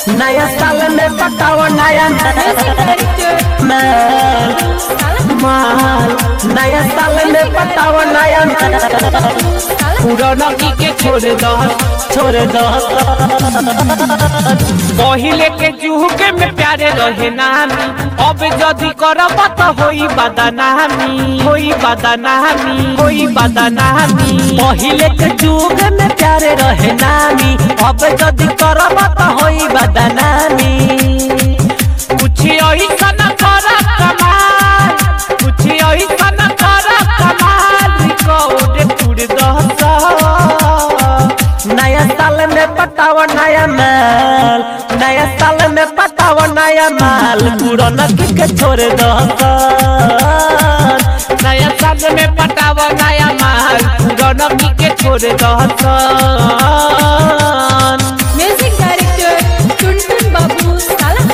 नया साल में पटाओ नया माल माल नया साल में पटाओ नया पुराना की के छोड़ दो छोड़ दो पहिले के जुहुके में प्यारे रहे नामी अब जदी करब त होई बदनामी होई बदनामी होई बदनामी पहिले के जुग में प्यारे रहे नामी अब जदि करब त होई बदनामी कुछ ऐसन कर कमाल कुछ ऐसन कर कमाल रिकॉर्ड टूट दस नया साल में पटाओ नया माल नया साल में पटाओ नया माल पुराना की के छोड़ दो नया साल में पटाव नया माल पुराना की के छोड़ दस म्यूजिक डायरेक्टर टुनटुन बाबू साला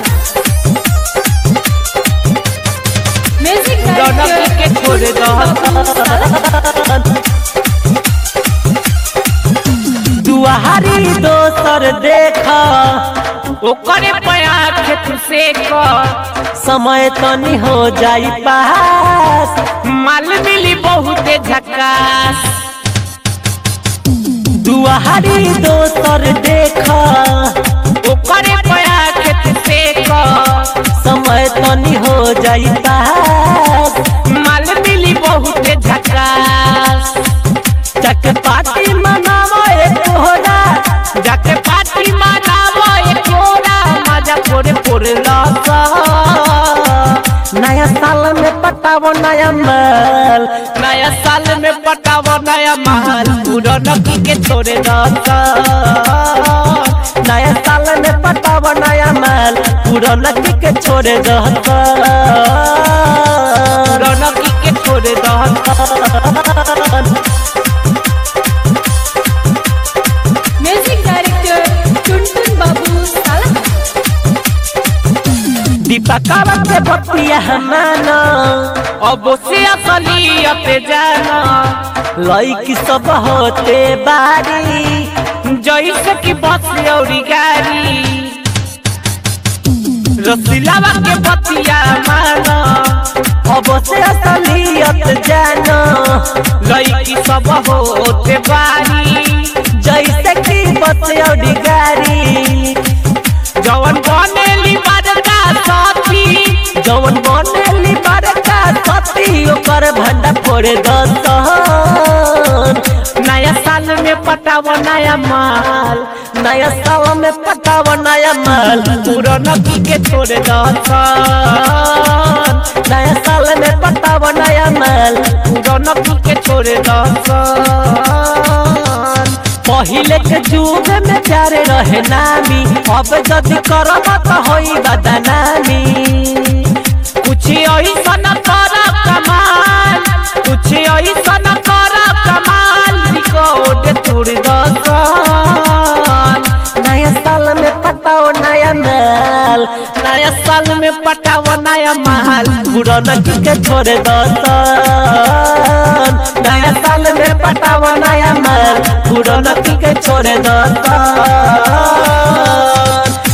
म्यूजिक पुराना की के डायरेक्टर छोड़ दस दुआरी दोसर देखा ओकरे पया खेत से कर समय तनी हो जाई पास माल मिली बहुते झकास दुआरी दोसर देखा ओकरे पया खेत से कर समय तनी हो जाई पास माल मिली बहुते झकास चक पार्टी मनावो एक तोहरा जाके पार्टी मनावो एक कोरा मजा पोरे पोरे लसा नया साल में पटावो नया माल नया साल में पटावो नया महल पुराना की के छोड़े दसा नया साल में पटावो नया माल पुराना की के छोड़े दहता पुराना की के छोड़े दसा म्यूजिक डायरेक्टर टुनटुन बाबू साला दीपकावा के बतिया माना अब से असलियत जाना लईकी सब होते बारी जैसे कि बस औरी गाड़ी रसीलावा के बतिया माना अब से असलियत जानो लड़की सब होते बारी जैसे कि बतियौड़ी गाड़ी जवन बनेली बड़का साथी जवन बनेली बड़का सती ओकर भंडा फोड़े दसन नया साल में पटाव नया माल नया साल में पटाव नया माल पुराना की के छोड़े दसन नया साल में पटाव नया माल पुराना की के छोड़े दसन पहिले के जुग में प्यारे रहे नामी अब जदि करब त होई बदनामी कुछ ऐसन कर कमाल कुछ ऐसन कर कमाल रिकॉर्ड तोड़ दसन नया साल में पटाओ नया माल नया साल में पटाव नया महल पुराना की के छोड़े दसन नया साल में पटाओ नया माल पुराना की के छोड़े दसन